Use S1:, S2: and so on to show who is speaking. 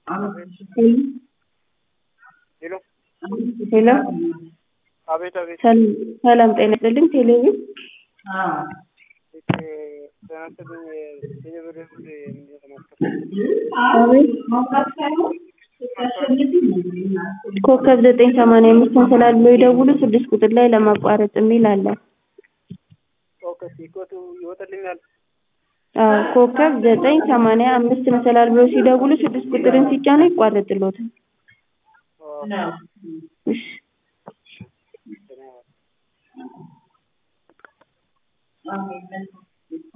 S1: ሄሎ
S2: ሄሎ
S1: አቤት አቤት
S2: ሰል- ሰላም ጤና ይስጥልኝ። ቴሌቪዥን
S1: ተናስተኝ የብር ጉድ ምንድን ነው ተማስከፍ
S2: አቤት ኮከብ ዘጠኝ ሰማንያ አምስትን ስላሉ ይደውሉ ስድስት ቁጥር ላይ ለማቋረጥ የሚል አለ።
S1: ኦኬ ሲኮቱ ይወጣልኛል
S2: አዎ ኮከብ ዘጠኝ ሰማንያ አምስት መሰላል ብሎ ሲደውሉ ስድስት ቁጥርን ሲጫኑ ይቋረጥልዎታል። እሺ
S1: ኦ